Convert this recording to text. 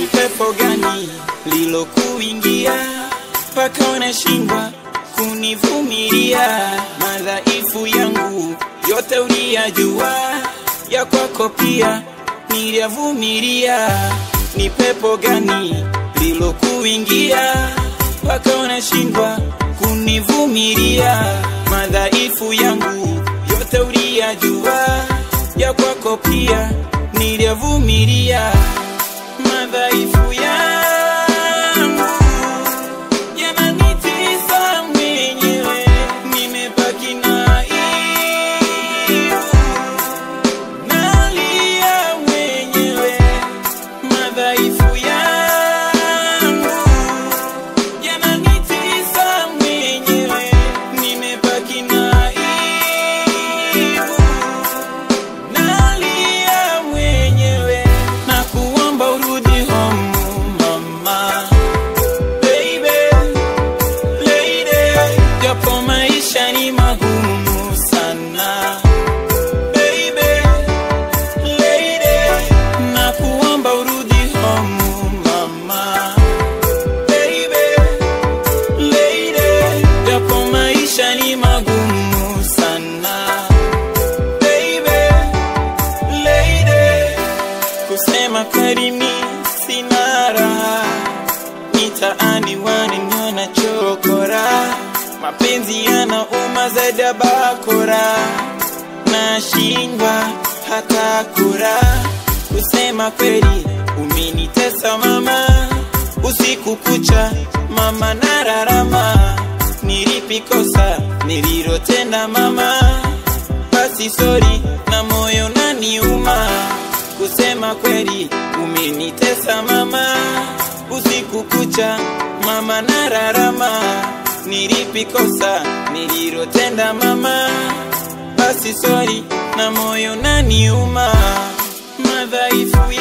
pepo gani lilokuingia mpaka unashindwa kunivumilia? Madhaifu yangu yote uliyajua, ya kwako pia niliyavumilia. Ni pepo gani lilokuingia mpaka unashindwa kunivumilia? Madhaifu yangu yote uliyajua, ya kwako pia niliyavumilia. Madhaifu yangu yananitesa mwenyewe, nimebaki na aibu, nalia mwenyewe. Madhaifu yangu yananitesa mwenyewe, nimebaki na aibu, nalia mwenyewe. Na kuomba urudi home mama, baby lady, japo maisha ni magumu sana baby lady, na kuomba urudi home mama, baby lady, japo maisha ni magumu sana baby lady, kusema kweli mi sina raha mitaani wananiona chokora, mapenzi yanauma zaidi ya bakora, nashindwa hata kura. Kusema kweli umenitesa mama, usiku kucha mama nararama, nilipikosa nililotenda mama, basi sori na moyo naniuma. Kusema kweli umenitesa mama, usiku kucha mama nararama, nilipikosa nililotenda mama, basi sori na moyo naniuma. Madhaifu